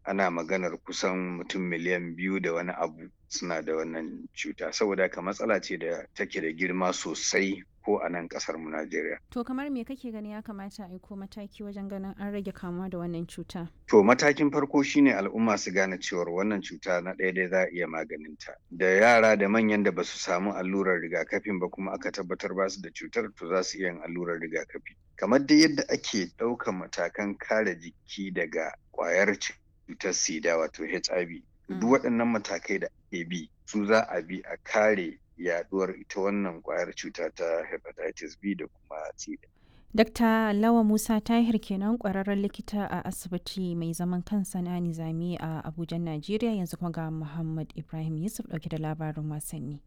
ana maganar kusan mutum miliyan biyu da wani abu suna da wannan cuta saboda haka matsala ce da take da girma sosai ko a nan kasar mu Najeriya. To kamar me kake gani ya kamata a aiko mataki wajen ganin an rage kamuwa da wannan cuta? To matakin farko shine al'umma su gane cewar wannan cuta na ɗaya dai za a iya maganinta. Da yara da manyan da basu samu allurar rigakafin ba kuma aka tabbatar ba su da cutar to za su iya yin allurar rigakafi. Kamar dai yadda ake ɗaukan matakan kare jiki daga ƙwayar cutar sida wato HIV. Duk waɗannan matakai da ake bi su za a bi a kare yaduwar ita wannan kwayar cuta ta hepatitis B da kuma C. Dr. Lawa Musa Tahir kenan kwararren likita a asibiti mai zaman kansa na Nizami a Abuja, Najeriya yanzu kuma ga Muhammad Ibrahim Yusuf dauke da labarin wasanni.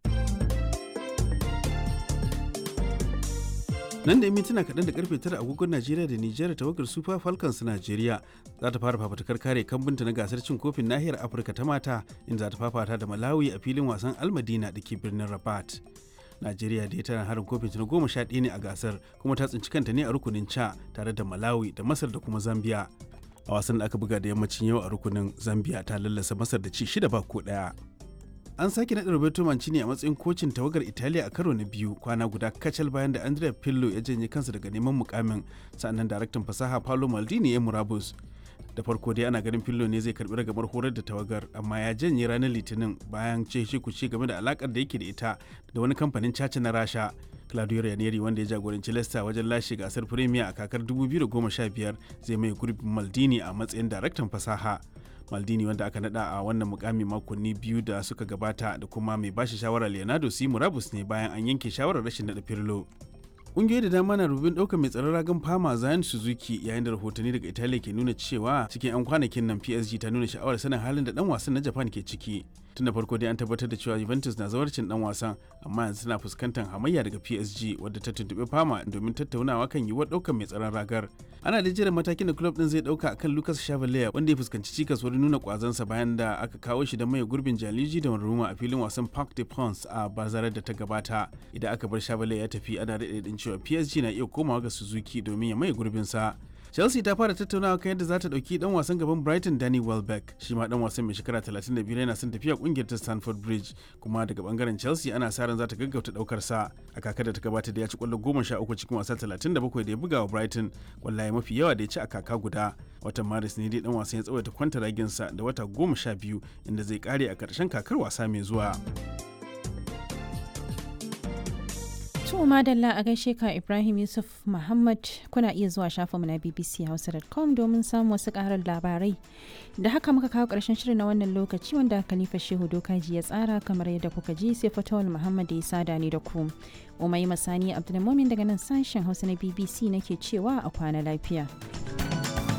nan da mintuna kaɗan da karfe tara agogon najeriya da nijar tawagar super falcons najeriya za ta fara fafatakar kare kambunta na gasar cin kofin nahiyar afirka ta mata inda za ta fafata da malawi a filin wasan almadina da ke birnin rabat najeriya da tana harin kofin na goma sha ɗaya ne a gasar kuma ta tsinci kanta ne a rukunin ca tare da malawi da masar da kuma zambia a wasan da aka buga da yammacin yau a rukunin zambia ta lallasa masar da ci shida ba ko ɗaya an sake naɗa Roberto Mancini a matsayin kocin tawagar Italiya a karo na biyu kwana guda kacal bayan da Andrea Pirlo ya janye kansa daga neman mukamin sannan daraktan fasaha Paolo Maldini ya murabus. Da farko dai ana ganin Pirlo ne zai karbi ragamar horar da tawagar amma ya janye ranar Litinin bayan ce shi kuce game da alakar da yake da ita da wani kamfanin caca na Rasha. Claudio Ranieri wanda ya jagoranci Leicester wajen lashe gasar Premier a kakar 2015 zai mai gurbin Maldini a matsayin daraktan fasaha. maldini wanda aka nada a wannan mukami makonni biyu da suka gabata da kuma mai bashi shawara leonardo si murabus ne bayan an yanke shawarar rashin nada firlo ƙungiyoyi da dama na rubin ɗaukar mai tsaron ragan fama zayan suzuki yayin da rahotanni daga italiya ke nuna cewa cikin 'yan kwanakin nan psg ta nuna sha'awar sanin halin da dan wasan na japan ke ciki tun da farko dai an tabbatar da cewa juventus na zawarcin dan wasan amma yanzu suna fuskantar hamayya daga psg wadda ta tuntuɓi fama domin tattaunawa kan yiwuwar ɗaukar mai tsaron ragar ana da jiran matakin da club din zai ɗauka akan lucas chavalier wanda ya fuskanci cikas wurin nuna kwazansa bayan da aka kawo shi da mai gurbin jaliji da ruma a filin wasan parc de prince a bazarar da ta gabata idan aka bar chavalier ya tafi ana daɗe cewa PSG na iya komawa ga Suzuki domin ya maye gurbinsa. Chelsea ta fara tattaunawa kan yadda za ta dauki dan wasan gaban Brighton Danny Welbeck shi ma dan wasan mai shekara 35 yana son tafiya kungiyar ta Stamford Bridge kuma daga bangaren Chelsea ana sa ran za ta gaggauta daukar sa a kakar da ta gabata da ya ci kwallo 13 cikin wasa 37 da ya buga wa Brighton kwallaye mafi yawa da ya ci a kaka guda watan Maris ne dai dan wasan ya tsawaita kwanta raginsa da wata 12 inda zai kare a karshen kakar wasa mai zuwa. To madalla a gaishe ka Ibrahim Yusuf Muhammad kuna iya zuwa shafinmu na bbchausa.com domin samun wasu karar labarai. Da haka muka kawo ƙarshen shirin na wannan lokaci wanda Khalifa Shehu Dokaji ya tsara kamar yadda kuka ji sai Fatawul Muhammad da ya sada ni da ku. Umai Masani Abdulmumin daga nan sashen Hausa na BBC nake cewa a kwana lafiya.